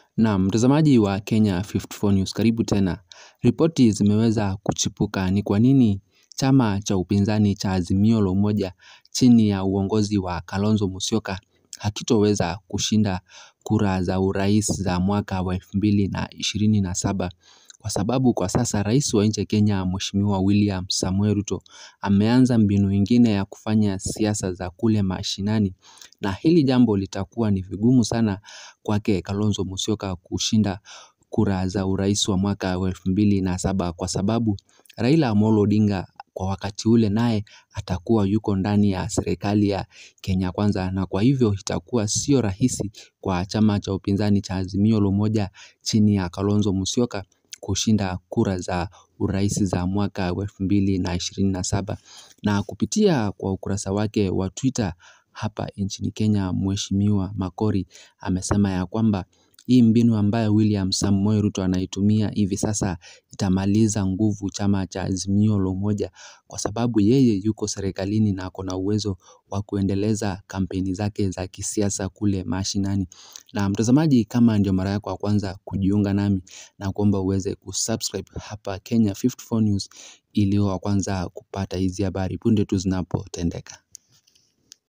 Na mtazamaji wa Kenya 54 News, karibu tena. Ripoti zimeweza kuchipuka ni kwa nini chama cha upinzani cha Azimio la Umoja chini ya uongozi wa Kalonzo Musyoka hakitoweza kushinda kura za urais za mwaka wa elfu mbili na ishirini na saba kwa sababu kwa sasa rais wa nchi ya Kenya Mheshimiwa William Samuel Ruto ameanza mbinu ingine ya kufanya siasa za kule mashinani na hili jambo litakuwa ni vigumu sana kwake Kalonzo Musyoka kushinda kura za urais wa mwaka wa elfu mbili na saba kwa sababu Raila Amolo Odinga kwa wakati ule naye atakuwa yuko ndani ya serikali ya Kenya Kwanza na kwa hivyo itakuwa sio rahisi kwa chama cha upinzani cha Azimio la Umoja chini ya Kalonzo Musyoka kushinda kura za urais za mwaka wa elfu mbili na ishirini na saba na kupitia kwa ukurasa wake wa Twitter hapa nchini Kenya Mheshimiwa Makori amesema ya kwamba hii mbinu ambayo William Samoei Ruto anaitumia hivi sasa itamaliza nguvu chama cha Azimio la Umoja kwa sababu yeye yuko serikalini na ako na uwezo wa kuendeleza kampeni zake za kisiasa kule mashinani. Na mtazamaji, kama ndio mara yako ya kwanza kujiunga nami na kuomba uweze kusubscribe hapa Kenya 54 News ili wa kwanza kupata hizi habari punde tu zinapotendeka.